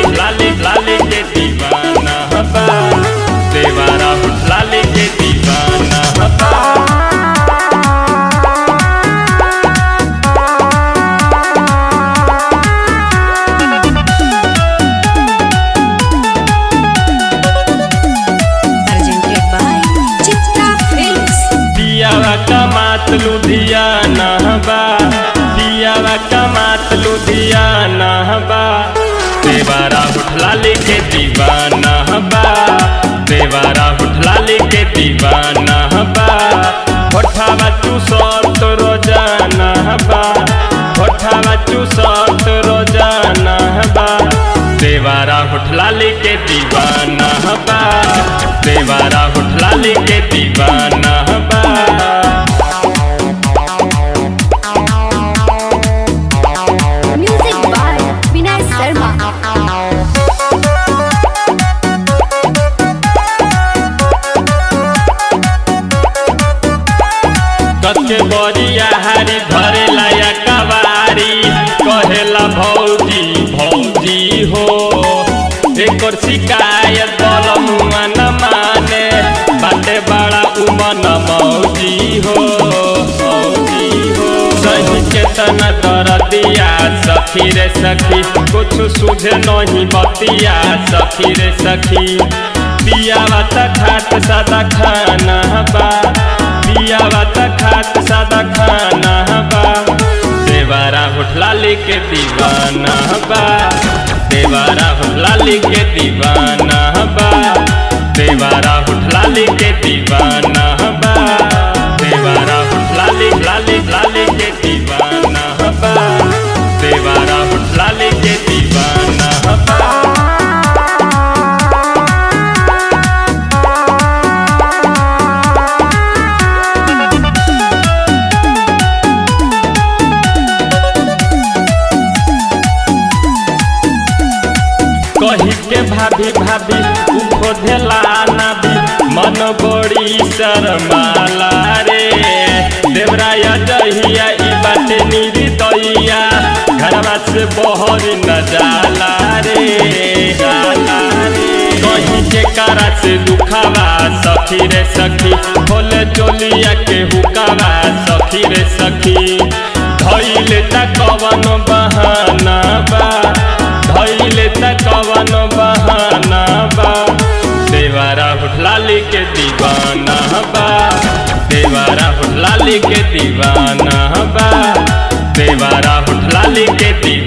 लाली लाली लाली के दीवाना बा देवारा होठ लाली के दीवाना बा presented by Chitra Films. दियावा कमात लुधियाना बा दियावा कमात लुधियाना बा देवारा उठलाली के दीवाना बा देवारा उठलाली के दीवाना बा होठावा चूसत रोजाना बा होठावा चूसत रोजाना बा देवारा उठलाली के दीवाना बा देवारा उठलाली के दीवाना बा Music by Vinay Sharma. कच्चे बरिया हारी धरे लाया कवारी कहेला भौजी भौजी हो एकर शिकायत बल मुआ न माने बाटे बड़ा उमन मौजी हो मौजी हो सही चेतना कर दिया सखी रे सखी कुछ सुझे नहीं बतिया सखी रे सखी पियावा त खाट सादा खाना बा पियावा त खाट सादा खाना बा देवारा होठलाली के दीवाना बा देवारा होठलाली के दीवाना बा देवारा होठलाली के दीवाना बा देवारा होठलाली लाली लाली के दीवाना बा देवारा होठलाली के दीवाना बा कही के भाभी भाभी उठो धेला नाभी मन बड़ी शर्माला रे देवराय जहिया ई बाटे निरी दैया घरवा से बहर न जाला रे जाला रे कहीं के कारा से दुखावा सखी रे सखी खोले चोलिया के हुकावा सखी रे सखी धैले त कवन बहाना बा धैले त कवन बहाना बा देवारा होठलाली के दीवाना बा देवारा होठलाली के दीवाना बा देवारा होठलाली के दीवाना